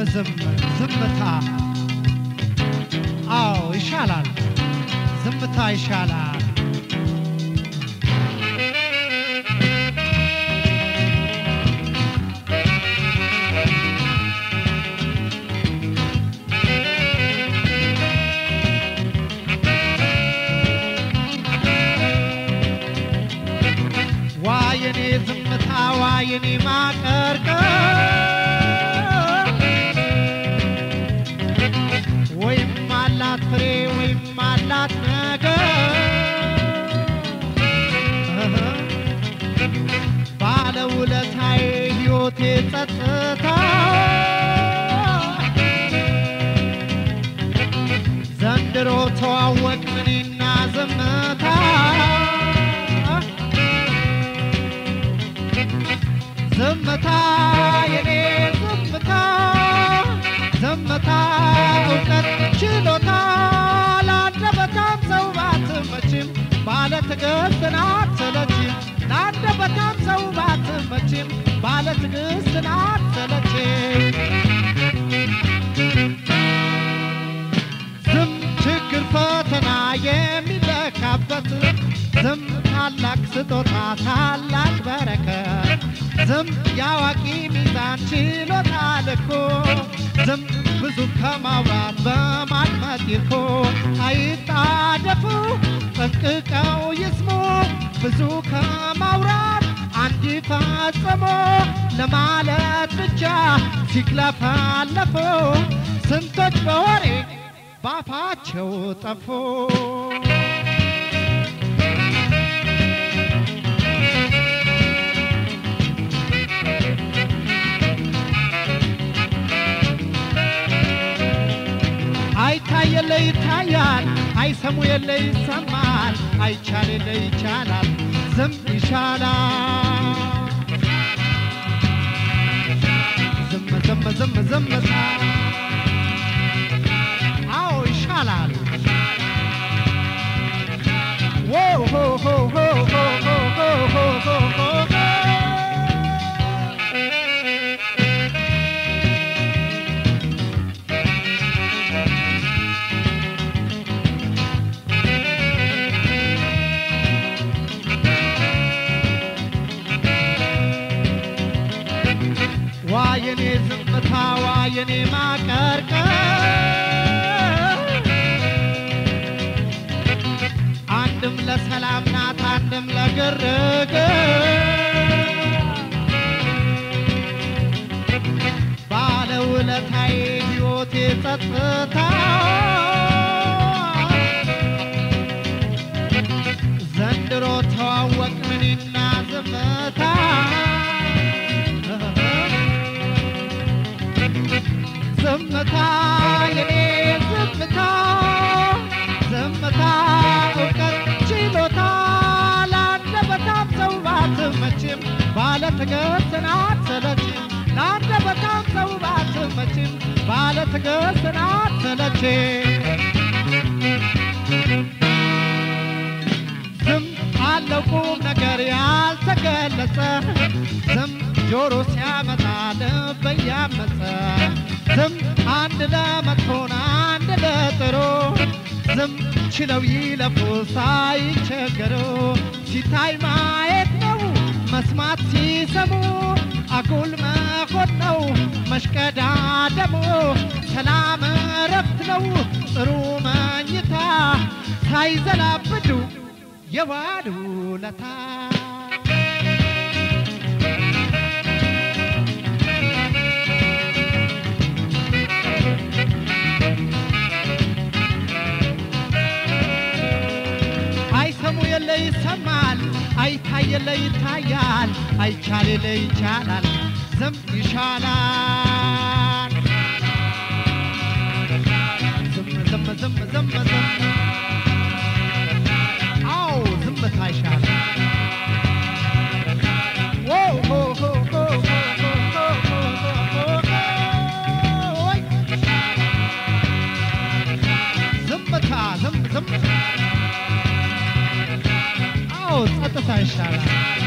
ዝም ዝምታ አዎ ይሻላል ዝምታ ይሻላል ዋየኔ ዝምታ ዋየኔ ማቀርቀር ወይም አላት ፍሬ ወይም አላት ነገር እህ ባለውለታዬ ሕይወቴ ጸጥታ ዘንድሮ ተዋወቅን እኔና ዝምታ ዝምታ የኔ ዝምታ ዝምታ እውቀት ችሎታ ለአንደበታም ሰው ባትመችም ባለ ትዕግስት ናት ሰለችም ለአንደበታም ሰው ባትመችም ባለ ትዕግስት ናት ሰለችም ዝም ችግር ፈተና የሚለካበት ዝም ታላቅ ስጦታ ታላቅ በረከት ዝም የአዋቂ ሚዛን ችሎታ ልኮ ዝም ብዙ ከማውራት በማድመጥ ይርኮ አይጣደፉ ጠንቅቀው ይስሙ ብዙ ከማውራት አንድ ፈጽሞ ለማለት ብቻ ሲክለፋለፉ ስንቶች በወሬ ባፋቸው ጠፉ አይታይ የለ ይታያል፣ አይሰሙ የለ ይሰማል፣ አይቻል የለ ይቻላል፣ ዝም ይሻላል። ዝም ዝም ዝም ዝምታ አዎ ይሻላል። ዎ ሆ ሆ ሆ ሆ ሆ ሆ ሆ ሆ ሆ ዋየኔ ዝምታ ዋየኔ ማቀርቀር አንድም ለሰላም ናት አንድም ለግርግር ባለውለታዬ ሕይወቴ ጸጥታ ዘንድሮ ተዋወቅን እኔና ዝምታ ዝምታ የኔ ዝምታ ዝምታ እውቀት ችሎታ ለአንደበታም ሰው ባትመችም ባለ ትዕግስት ናት ሰለችም ለአንደበታም ሰው ባትመችም ባለ ትዕግስት ናት ሰለችም ዝም አለው ቁም ነገር ያልተገለጸ ዝም ጆሮ ሲያመጣ ልብ እያመፀ ዝም አንድ ለመጥፎን አንድ ለጥሩ ዝም ችለው ይለፉ ሳይቸገሩ ሲታይ ማየት ነው መስማት ሲሰሙ አጉል መሆን ነው መሽቀዳደሙ ሰላም እረፍት ነው ጥሩ መኝታ ሳይዘላብዱ የዋሉ ለታ አይሰሙ የለ ይሰማል፣ አይታይ የለ ይታያል፣ አይቻል የለ ይቻላል፣ ዝም ይሻላል። ዝም ዝም ዝም ዝም ዝም አዎ ዝምታ ይሻላል። ዎ ሆ ሆ ሆ ሆ ሆ ሆ ሆ ሆ ሆ ሆይ ዝምታ ዝም ዝም አዎ ጸጥታ ይሻላል።